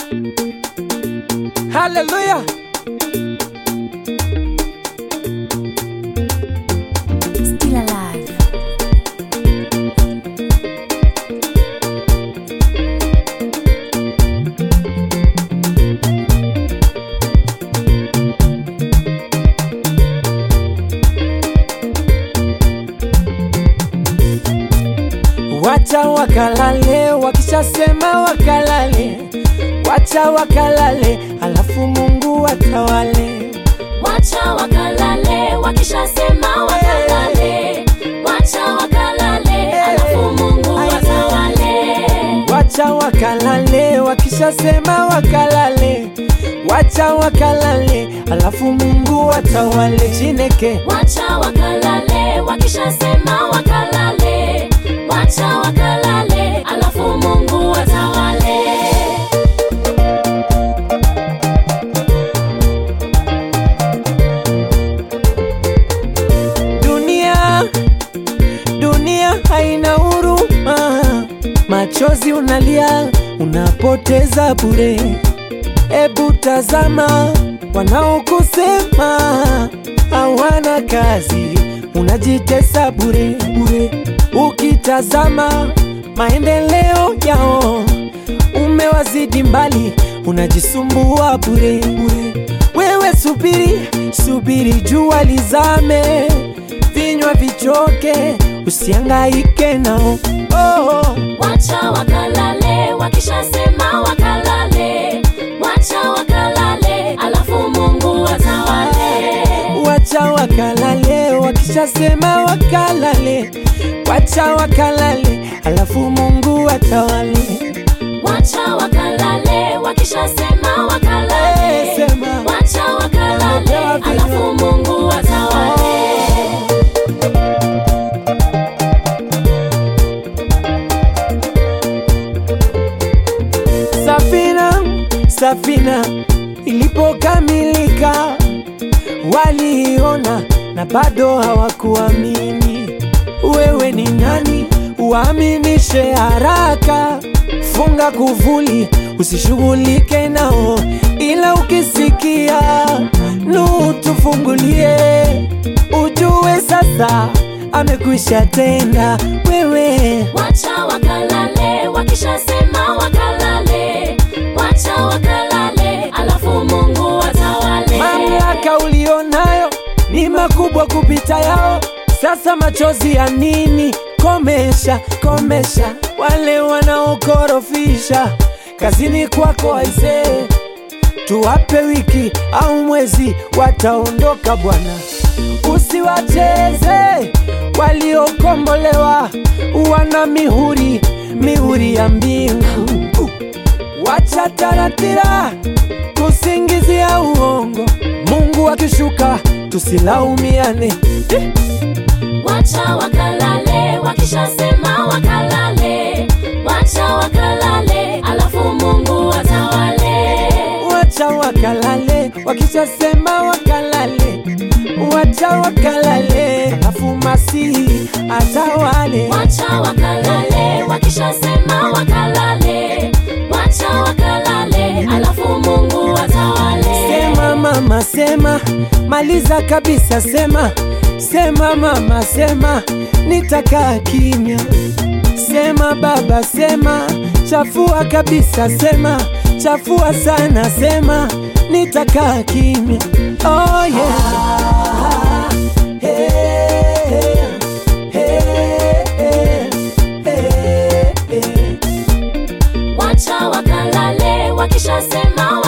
Haleluya. Still alive. Wacha wakalale, wakishasema wakalale, wacha wakalale, alafu Mungu atawale. Wacha wakalale, wakishasema wakalale. Wacha wakalale, alafu Mungu atawale. Wacha wakalale, wakishasema wakalale, wacha wakalale, alafu Mungu atawale. Chineke Wacha wakalale, wakishasema wakalale. Wacha wakalale, alafu Mungu atawale. dunia, dunia haina huruma, machozi unalia, unapoteza bure. Ebu tazama wanaokusema hawana kazi, unajitesa bure bure. Ukitazama maendeleo yao umewazidi mbali, unajisumbua bure bure. Wewe subiri, subiri jua lizame, vinywa vichoke, usiangaike nao oh. Wacha wakalale, wakishasema wakalale. Wacha wakalale, alafu Mungu atawale. Wacha wakalale, wakishasema wakalale, wacha wakalale, alafu Mungu atawale. Wacha wakalale, wakishasema wakalale. Eh, sema. Wacha wakalale, alafu Mungu atawale. Safina, safina ilipokamilika waliiona na bado hawakuamini. Wewe ni nani uaminishe haraka? Funga kuvuli, usishughulike nao, ila ukisikia nu tufungulie, ujue sasa amekwisha tenda. Wewe Wacha wakalale, wakishasema wakalale. Wacha wakalale, alafu Mungu atawale. Mamlaka ulionayo ni makubwa kupita yao. Sasa machozi ya nini? Komesha, komesha wale wanaokorofisha kazini kwako aisee, tuwape wiki au mwezi, wataondoka Bwana. Usiwacheze waliokombolewa, wana mihuri, mihuri ya mbingu. Wacha taratira, tusingizia uongo. Mungu akishuka, tusilaumiane. Eh, Wacha wakalale, wakishasema wakalale. Wacha wakalale, alafu Mungu atawale. Wacha wakalale, wakishasema wakalale, wacha wakalale, alafu Masihi atawale. Wacha wakalale, wakishasema wakalale. Wacha wakalale, alafu Mungu atawale. Sema mama, sema, maliza kabisa, sema, sema mama, sema, nitakaa kimya. Sema baba, sema, chafua kabisa, sema, chafua sana, sema, nitakaa kimya. Oh yeah. Hey, hey, hey, hey, hey. Wacha wakalale, wakishasema